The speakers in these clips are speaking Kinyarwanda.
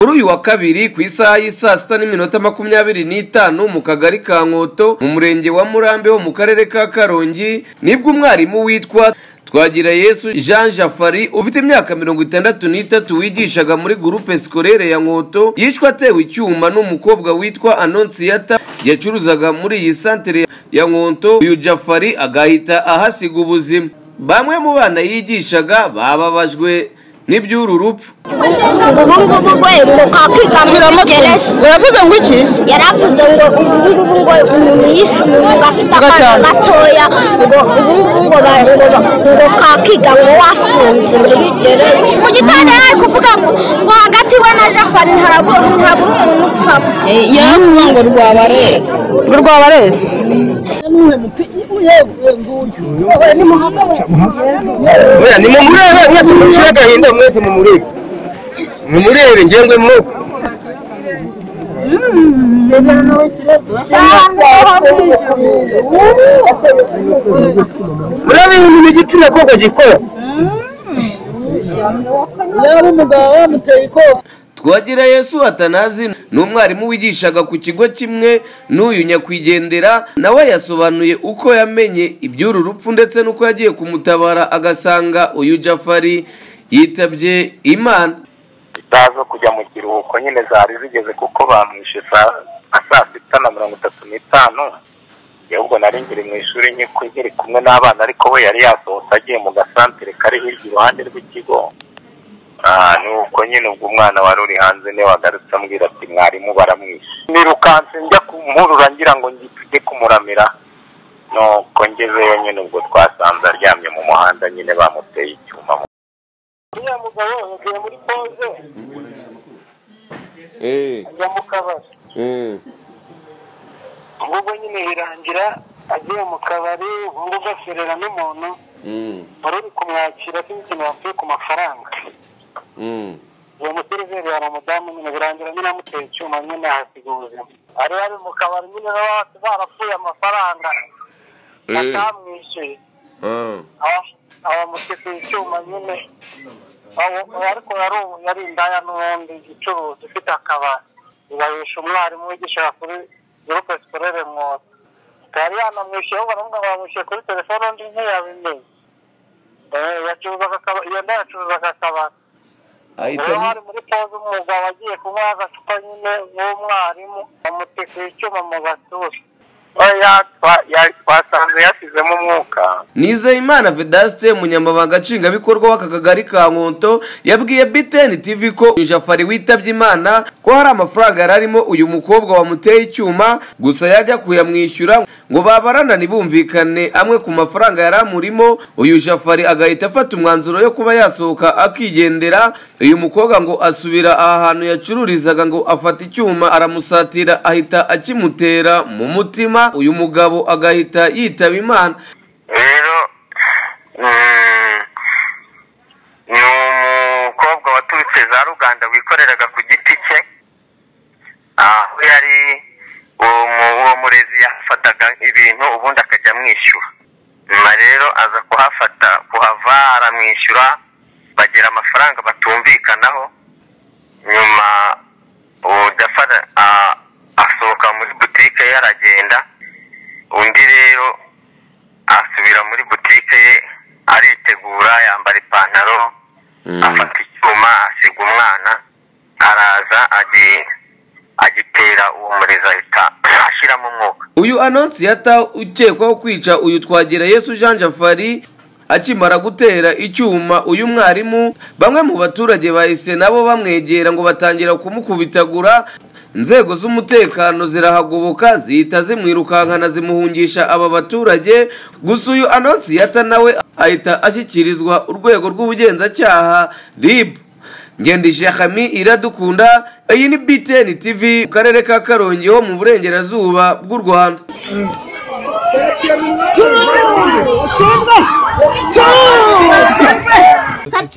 kuri uyu wa kabiri ku isaha y'i saa sita n'iminota makumyabiri n'itanu mu kagari ka nkoto mu murenge wa murambi ho mu karere ka karongi nibwo umwarimu witwa twagira yesu jean jafari ufite imyaka mirongo itandatu n'itatu wigishaga muri gurupe sikorere ya nkoto yishwe atewe icyuma n'umukobwa witwa anonsiyata yacuruzaga muri iyi santere ya nkoto uyu jafari agahita ahasiga ubuzima bamwe mu bana yigishaga bababajwe n'iby'uru rupfu ubu ngubu ngo iruka kwiga mugereje uravuze ngo iki yaravuze ngo ubu ngubu ngo umuntu yishe umuntu ngo afite akana gatoya ngo ubu ngubu ngo ba- ngo ba- ngo kakiga ngo wafunze muri gereza mu gitondo yari ari kuvuga ngo ngo hagati we na jafari ntabwo ntabwo umuntu upfamo yaravuga ngo rwabareze ngo rwabareze Oya nimumurebe mwese mucire agahinda mwese mumurebe mumurebe njyewe mu murebe ibintu igitsina koko gikora yaba umugabo wamuteye ikofi twagira yesu atanazi ni umwarimu wigishaga ku kigo kimwe n'uyu nyakwigendera nawe yasobanuye uko yamenye iby'uru rupfu ndetse n'uko yagiye kumutabara agasanga uyu jafari yitabye imana itaza kujya mu kiruhuko nyine zari zigeze kuko bamwishe saa- nka saa sita na mirongo itatu n'itanu ahubwo nari ngiri mu ishuri nyiko nkiri kumwe n'abana ariko we yari yasohotse agiye mu gasantere kari hirya iruhande rw'ikigo Ah, ni uko nyine ubwo umwana wari uri hanze niwe wagarutse ambwira ati mwarimu baramwishe nirukanse njya kumurura ngira ngo njye kumuramira nuko ngezeyo nyine ubwo twasanze aryamye mu muhanda nyine bamuteye icyuma mu uriya mugabo yagiye muri poze ajya mu kabari ubwo nyine birangira agiye mu kabari ubwo gaserera n'umuntu wari uri kumwakira afite ikintu yapfuye ku mafaranga uwo museriveri yari umudamu nyine birangira nyine amuteye icyuma nyine ahasiga ubuzima ari ari mu kabari nyine baba barapfuye amafaranga atamwishyuye abamutse icyuma nyine Abo- ariko yari ubu- yari indaya n'ubundi icuruza ifite akabari ibahisha umwarimu wigisha kuri gurupe sikorere mwoto yari yanamwishyuye ahubwo baravuga ngo bamwishyuye kuri telefone undi ntiyabimenye Eh, yacuruzaga akaba- iyo ndaya yacuruzaga akabari rero hari muri poze umugabo agiye kunywa agacupa nyine w'umwarimu bamuteka icyuma mu gasura oya twa- ya- twasanze yashyizemo umwuka nizeyimana vedaste umunyamabanga nshingwabikorwa w'aka kagari ka nkonto yabwiye btn tv ko uyu jafari witabye imana ko hari amafaranga yari arimo uyu mukobwa wamuteye icyuma gusa yajya kuyamwishyura ngo babarana ntibumvikane amwe ku mafaranga yari amurimo uyu jafari agahita afata umwanzuro yo kuba yasohoka akigendera uyu mukobwa ngo asubira aha hantu yacururizaga ngo afata icyuma aramusatira ahita akimutera mu mutima uyu mugabo agahita yitaba imana rero mm, ni umukobwa waturutse za ruganda wikoreraga ku giti cye aho yari uwo mu- uwo murezi yafataga ibintu ubundi akajya amwishyura nyuma rero aza kuhafata kuhava aramwishyura bagira amafaranga batumvikanaho nyuma uwo dafara a- asohoka muri butike ye aragenda undi rero asubira muri butike ye aritegura yambara ipantaro afata icyuma asiga umwana araza agi- agitera uwo murezi ahita ashyiramo umwuka uyu anonsiyata ukekwaho kwica uyu twagira yesu jean jafari akimara gutera icyuma uyu mwarimu bamwe mu baturage bahise nabo bamwegera ngo batangira kumukubitagura inzego z'umutekano zirahagoboka zihita zimwirukankana zimuhungisha aba baturage gusa uyu anonsiyata nawe ahita ashyikirizwa urwego rw'ubugenzacyaha rib ngendesha hami iradukunda iyi ni btn tv mu karere ka karongi ho mu burengerazuba bw'u rwanda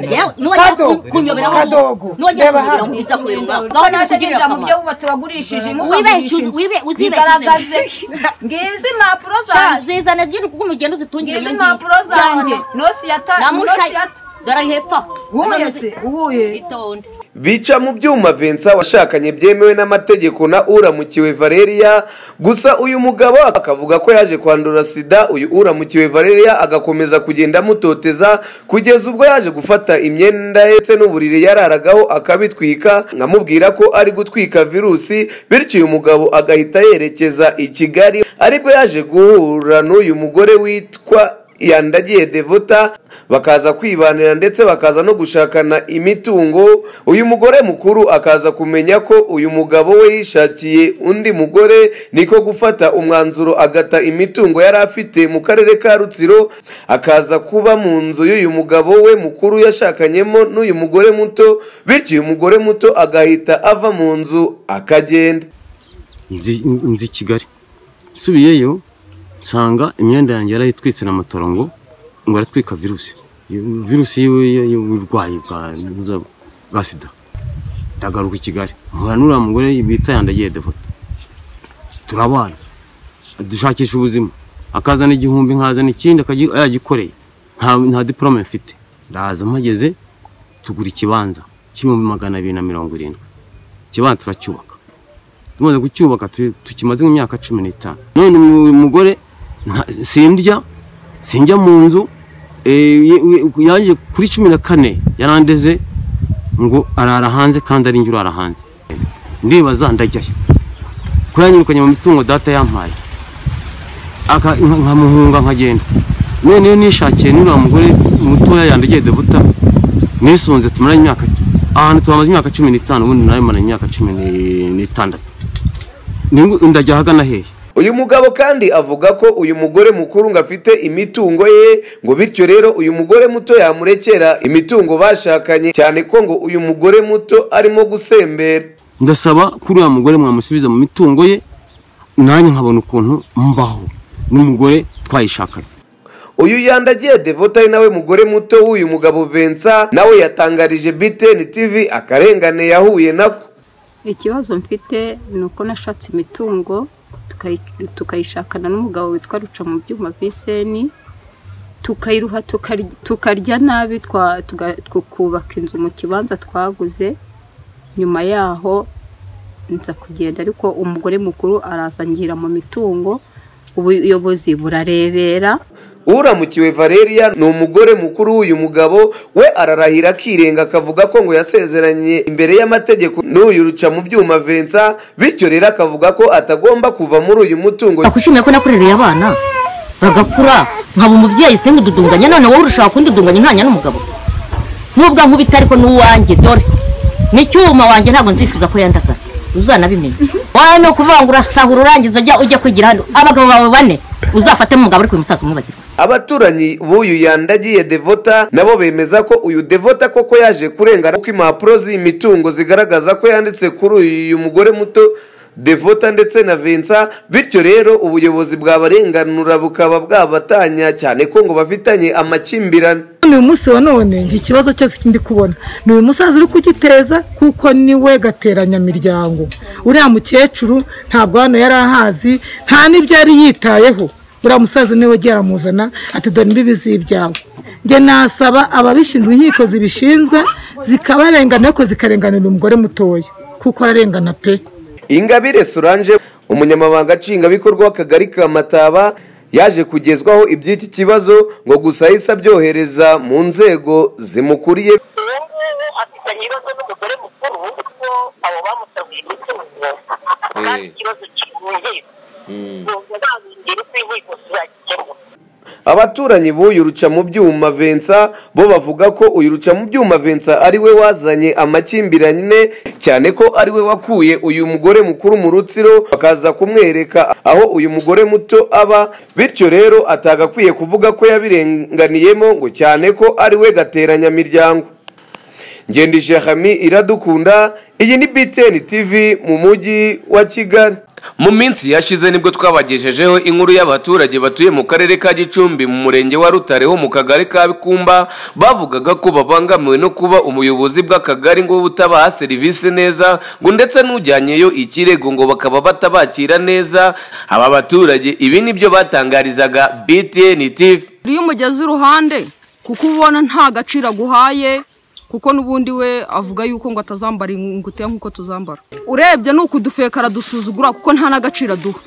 yewe nujya kunyobera nujya kunyobera mwiza kureba aho gahunda yo naje kugirira nyinjira mu byo akamaro wubatse wagurishije wibeshye uzi- bigaragaze wibeshye ngizi impapuro Sha, zanjye zizana ry'uri kuko umugeni uzitungire ngizi iyo impapuro zanjye nosi yata namusha nosi yata dore ari hepfo uwuye se uwuye itonde bica mu byuma vensa washakanye byemewe n'amategeko na uramukiwe valeria gusa uyu mugabo akavuga ko yaje kwandura sida uyu uramukiwe valeria agakomeza kugenda amutoteza kugeza ubwo yaje gufata imyenda ye ndetse n'uburiri yararagaho akabitwika nkamubwira ko ari gutwika virusi bityo uyu mugabo agahita yerekeza i kigali aribwo yaje guhura n'uyu mugore witwa yandagiye devota bakaza kwibanira ndetse bakaza no gushakana imitungo uyu mugore mukuru akaza kumenya ko uyu mugabo we yishakiye undi mugore niko gufata umwanzuro agata imitungo yari afite mu karere ka rutsiro akaza kuba mu nzu y'uyu mugabo we mukuru yashakanyemo n'uyu mugore muto bityo uyu mugore muto agahita ava mu nzu akagenda nzi kigali nsubiyeyo nsanga imyenda yanjye yarayitwitse na matorongo ngo aratwika virusi virusi y'uburwayi bwa sida ndagaruka i kigali nkura n'uriya mugore bita yandagiye devota turabana dushakisha ubuzima akazana igihumbi nkazana ikindi yagikoreye nta diporome mfite ndaza mpageze tugura ikibanza cy'ibihumbi magana abiri na mirongo irindwi ikibanza turacyubaka tumaze kucyubaka tukimaze mu myaka cumi n'itanu none uyu mugore sindya sinjya mu nzu yaje kuri cumi na kane yarandeze ngo arara hanze kandi ari njye urara hanze ndibaza ndajyayo ko yanyirukanye mu mitungo data yampaye nkamuhunga nkagenda noneho nishakiye n'uriya mugore mutoya yandagiye debuta nisunze tumaranye imyaka ahantu tuhamaze imyaka cumi n'itanu ubundi nawe mara imyaka cumi n'itandatu ndajya ahagana hehe uyu mugabo kandi avuga ko uyu mugore mukuru ngo afite imitungo ye ngo bityo rero uyu mugore muto yamurekera imitungo bashakanye cyane ko ngo uyu mugore muto arimo gusembera ndasaba ko uriya mugore mwamusubiza mu mitungo ye nanjye nkabona ukuntu mbaho n'umugore twayishakanye uyu yandagiye devota ari nawe mugore muto w'uyu mugabo vensa nawe yatangarije biteni tivi akarengane yahuye nako ikibazo mfite ni uko nashatse imitungo tukayishakana n'umugabo witwa ruca mu byuma biseni tukayiruha tukarya nabi tukubaka inzu mu kibanza twaguze nyuma yaho nza kugenda ariko umugore mukuru arazangira mu mitungo ubuyobozi burarebera uramukiwe valeria ni umugore mukuru w'uyu mugabo we ararahira akirenga akavuga ko ngo yasezeranye imbere y'amategeko n'uyu ruca mu byuma vensa bityo rero akavuga ko atagomba kuva muri uyu mutungo nakwishimiye ko nakurereye abana bagakura nkaba umubyeyi se nkududunganye none wowe urushaho kundudunganya ntanya n'umugabo nubwo nkubita ariko n'uwanjye dore n'icyuma wanjye ntabwo nzifuza ko yandagara uzanabimenya wawe ni ukuvuga ngo urasahura urangiza ujya ujya kwigira hano abagabo bawe bane uzafatemo umugabo uri ku musaza umwibagirwa abaturanyi b'uyu yandagiye devota nabo bemeza ko uyu devota koko yaje kurengana ko impapuro z'imitungo zigaragaza ko yanditse kuri uyu mugore muto devota ndetse na vensa bityo rero ubuyobozi bwabarenganura bukaba bwabatanya cyane ko ngo bafitanye amakimbirane uyu munsi wa none njye ikibazo cyose kindi kubona ni uyu musaza uri kugiteza kuko niwe gateranyamiryango uriya mukecuru ntabwo hano yari ahazi nta n'ibyo yari yitayeho uriya musaza niwe ugiye aramuzana ati dore imbibi z'ibyawe njye nasaba ababishinzwe inkiko zibishinzwe zikabarengana ariko zikarenganira umugore mutoya kuko ararengana pe ingabire solange umunyamabanga nshingwabikorwa w'akagari ka mataba yaje kugezwaho iby'iki kibazo ngo gusa ahise abyohereza mu nzego zimukuriye ubu ngubu afite ibibazo n'umugore mukuru kuko abo bamusabye imitungo kandi ikibazo kimuhira nubwo nta ngeri z'inkiko zizagikemura abaturanyi b'uyu ruca mu byuma vensa bo bavuga ko uyu ruca mu byuma vensa ari we wazanye amakimbirane cyane ko ari we wakuye uyu mugore mukuru mu rutsiro bakaza kumwereka aho uyu mugore muto aba bityo rero atagakwiye kuvuga ko yabirenganiyemo ngo cyane ko ari we gateranyamiryango ngendije hami iradukunda iyi ni biteni tivi mu mujyi wa kigali mu minsi yashize nibwo twabagejejeho inkuru y'abaturage batuye mu karere ka gicumbi mu murenge wa rutare ho mu kagari ka bikumba bavugaga ko babangamiwe no kuba umuyobozi bw'akagari ngo butabaha serivisi neza ngo ndetse n'ujyanyeyo ikirego ngo bakaba batabakira neza aba baturage ibi nibyo batangarizaga btn tv iyo umugeze uruhande kuko ubona nta gaciro aguhaye kuko n'ubundi we avuga yuko ngo atazambara ingutiya nk'uko tuzambara urebye ni ukudufekara dusuzugura kuko nta n'agaciro aduha